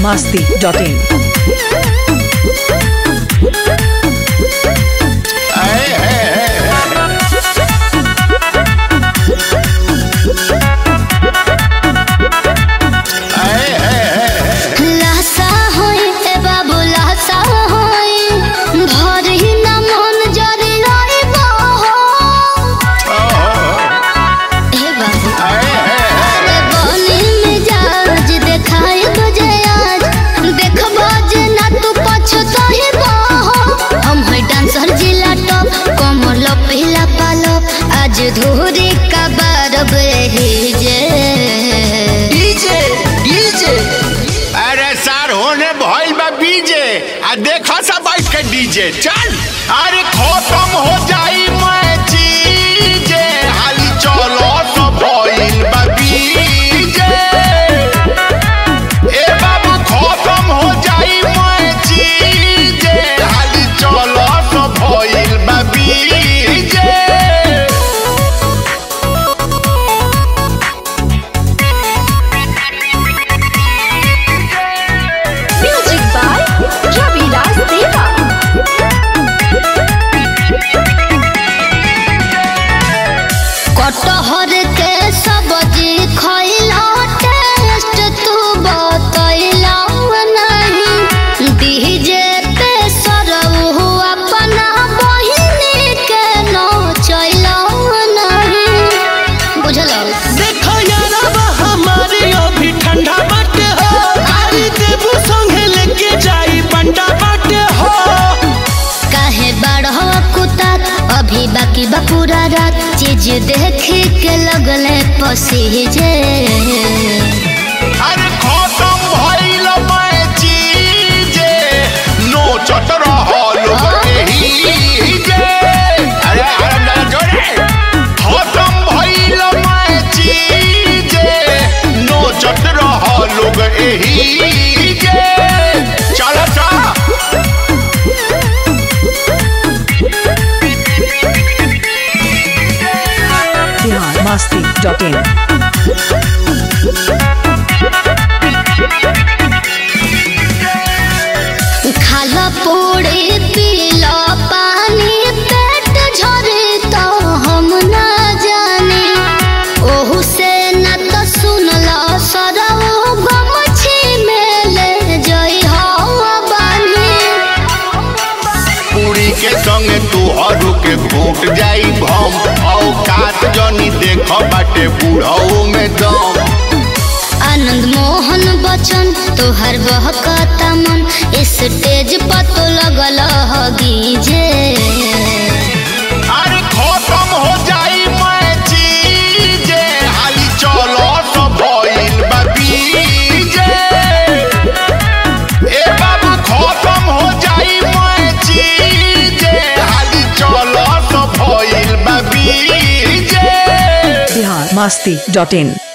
masti.in. लासा होई ए बाबू लासा होई भरी न मन जरी रहिबो हे बाबू अरे बनी मिजाज देखाई बजे आज देखबो जे ना तू पछताहिबो हम है डांसर जिला टॉप कमर लपिला पालो आज धूरी का बारब रही जे डीजे डीजे अरे सर होने भइल बा बीजे आ देखा सा बैठ के डीजे चल अरे खत्म हो जाई मैं चीजे हाली चलो तो भइल बा बीजे ए बाबू खत्म हो जाई मैं चीजे हाली चलो तो भइल बा बीजे Music by Ravi Das Deva. कटहर के सब्जी खइला टेस्ट तू बतैला नहीं डीजे पे सरऊ अपना बहिनी के नचैला नहीं बुझल देखो यारबा हमारे अभी ठंडा बाटे हो गाड़ी देबू संगे लेके जाई बंडा बाटे हो काहे बाढ़ कुता अभी बाकी बा पूरा रात चीज देख के लगले पसीजे अरे खत्म भइल मैं चीजे नोचत रहल एही जे अरे अरे ना जोरे खत्म भइल मैं चीजे नोचत रहल एही जे चल सा Bihar masti.in. खाला पूरी पीला पानी पेट झरे तो हम ना जाने ओहू से न तो सुनला सरऊ गमछी में ले जई हवा बानी पूरी के संगे तू हरू के फूट जाई भम औकात जनी देख बाटे बूढ़ऊ में दम आनंद मोहन बचन तोहर बहकता मन स्टेज पर तो लगल हगीजे अरे खत्म हो जाई मैं चीजे हाली चलो तो भइल बा बीजे ए बाबू खत्म हो जाई मैं चीजे हाली चलो तो भइल बा बीजे Bihar masti.in.